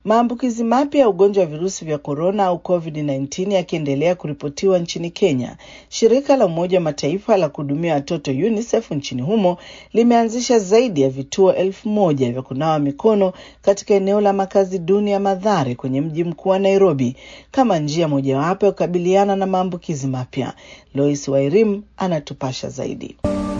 Maambukizi mapya ya ugonjwa wa virusi vya korona au COVID-19 yakiendelea kuripotiwa nchini Kenya, shirika la Umoja wa Mataifa la kuhudumia watoto UNICEF nchini humo limeanzisha zaidi ya vituo elfu moja vya kunawa mikono katika eneo la makazi duni ya Mathare kwenye mji mkuu wa Nairobi kama njia mojawapo ya kukabiliana na maambukizi mapya. Lois Wairim anatupasha zaidi.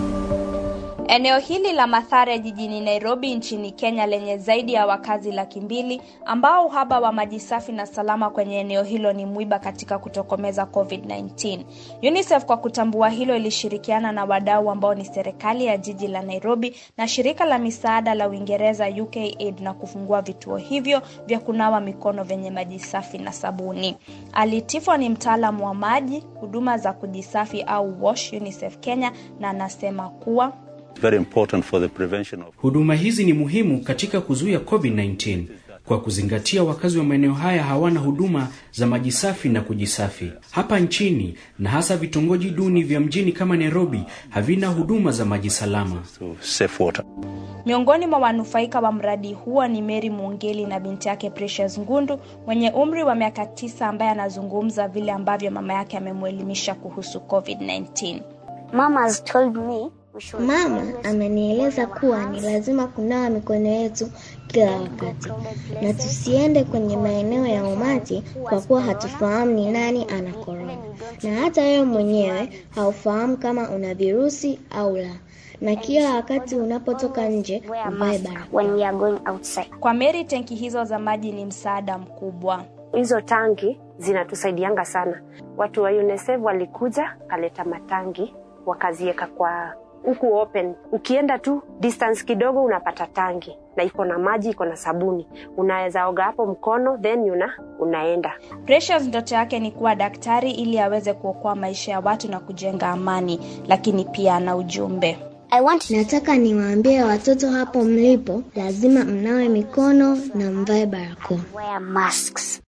Eneo hili la Mathare jijini Nairobi nchini Kenya lenye zaidi ya wakazi laki mbili ambao uhaba wa maji safi na salama kwenye eneo hilo ni mwiba katika kutokomeza COVID-19. UNICEF kwa kutambua hilo ilishirikiana na wadau ambao ni serikali ya jiji la Nairobi na shirika la misaada la Uingereza UKAID na kufungua vituo hivyo vya kunawa mikono vyenye maji safi na sabuni. Ali Tifo ni mtaalamu wa maji, huduma za kujisafi au WASH UNICEF Kenya na anasema kuwa Very important for the prevention of... Huduma hizi ni muhimu katika kuzuia COVID-19 kwa kuzingatia wakazi wa maeneo haya hawana huduma za maji safi na kujisafi. Hapa nchini na hasa vitongoji duni vya mjini kama Nairobi havina huduma za maji salama. So, safe water. Miongoni mwa wanufaika wa mradi huo ni Mary Mungeli na binti yake Precious Ngundu mwenye umri wa miaka tisa ambaye anazungumza vile ambavyo mama yake amemwelimisha kuhusu COVID-19. Mama has told me Mama amenieleza kuwa ni lazima kunawa mikono yetu kila wakati na tusiende kwenye maeneo ya umati kwa kuwa hatufahamu ni nani ana korona, na hata wewe mwenyewe haufahamu kama una virusi au la, na kila wakati unapotoka nje uvae barakoa. when we are going outside. Kwa Mary, tenki hizo za maji ni msaada mkubwa. hizo tangi zinatusaidianga sana. Watu wa UNICEF walikuja kaleta matangi wakaziweka kwa huku open. Ukienda tu distance kidogo unapata tangi na iko na maji, iko na sabuni, unaweza oga hapo mkono then una, unaenda. Precious ndoto yake ni kuwa daktari ili aweze kuokoa maisha ya watu na kujenga amani, lakini pia ana ujumbe. I want Nataka niwaambie watoto hapo mlipo, lazima mnawe mikono na mvae barakoa. to wear masks.